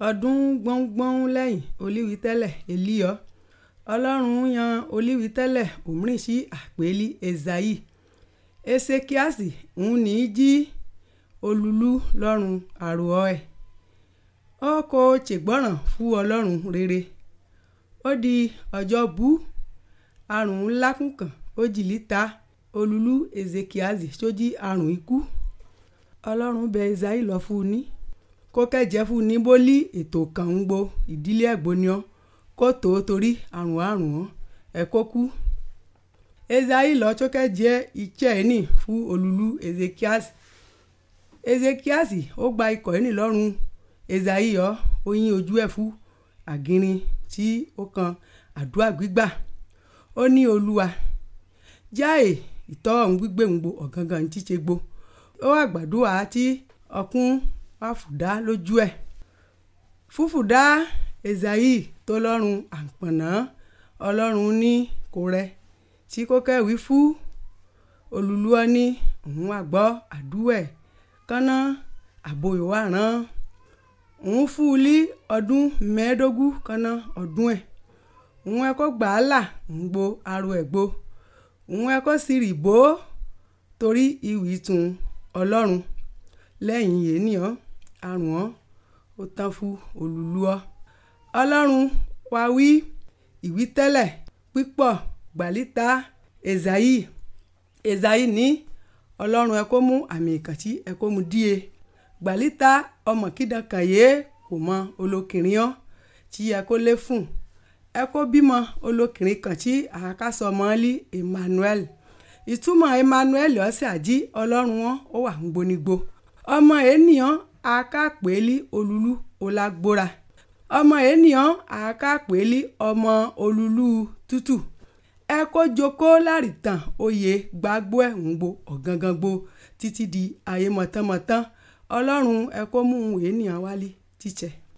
ọdún gbọ́ngbọ́n lẹ́yìn olíwítẹ́lẹ̀ èlíyọ́ ọlọ́run yan olíwítẹ́lẹ̀ òmíràn sí àpèlí ezayi esekiasi ń ní jí olúlu lọ́rùn àròọ́ ẹ̀ ó kò ṣègbọ́ràn fún ọlọ́run rere ó di ọjọ́ bú àrùn ńlá kùnkàn ó jìlítà olúlu ezekiasi sójí àrùn ikú ọlọ́run bẹ ezayi lọ fún un ní kó kẹ́jẹ́ fún un ní bólí ètò kan ń gbo ìdílé ẹ̀gbọ́niọ́ kó tó torí àrùn àrùn ọ́ ẹ̀ kó kú ezayi lọ tó kẹ́jẹ́ iṣẹ́ ẹ̀ nì fún olúlu ezekiasi ezekiasi ó gba ikọ̀ ẹ̀ nì lọ́rùn ezayi yọ ó yín ojú ẹ̀ fún àgìrín tí ó kan àdúrà gbígbà ó ní olúwa jáì ìtọ́ ọ̀hún gbígbé ń gbo ọ̀gángan tí ṣe gbo ó wà gbàdúrà tí ọkùn àfùdá lójú ẹ̀ fúfùdá ezayi tó lọ́rùn àpọ̀nà ọlọ́run ní kò rẹ tí kò kẹ́wìí fún olùlúọ ní òun àgbọ́ àdúẹ̀ kánná àbòyò wà rán òun fún un lí ọdún mẹ́ẹ̀ẹ́dógún kánná ọdún ẹ̀ òun ẹ̀ kó gbà á là ń gbo aró ẹ̀ gbo òun ẹ̀ kó sì rì bó torí ìwì tún ọlọ́run lẹ́yìn yéèyàn àrùn ọ́ ó tán fún olùlúọ ọlọ́run wá wí ìwí tẹ́lẹ̀ pípọ̀ gbàlítà ezayi ezayi ní ọlọ́run ẹ kó mú àmì ìkàntí ẹ kó mú díẹ̀ gbàlítà ọmọ kídàn kan yé kò mọ olókìnrin ọ́ tí ẹ kó lé fún ẹ kó bímọ olókìnrin kan tí àkàsọ mọ́lí Emmanuel ìtumọ̀ Emmanuel ọ̀sẹ̀ àjí ọlọ́run wọn ó wà ń gbónigbó ọmọ ènìyàn akápẹ́lí olúlu ọlágbóra ọmọ ènìyàn akápẹ́lí ọmọ olúlu tútù ẹ kó jókòó láàrítàn oyè gbàgbó ẹ̀ ń gbo ọ̀gángan gbo títí di ayé mọ̀tánmọ̀tán ọlọ́run ẹ kó mú ènìyàn wálé tíṣẹ́.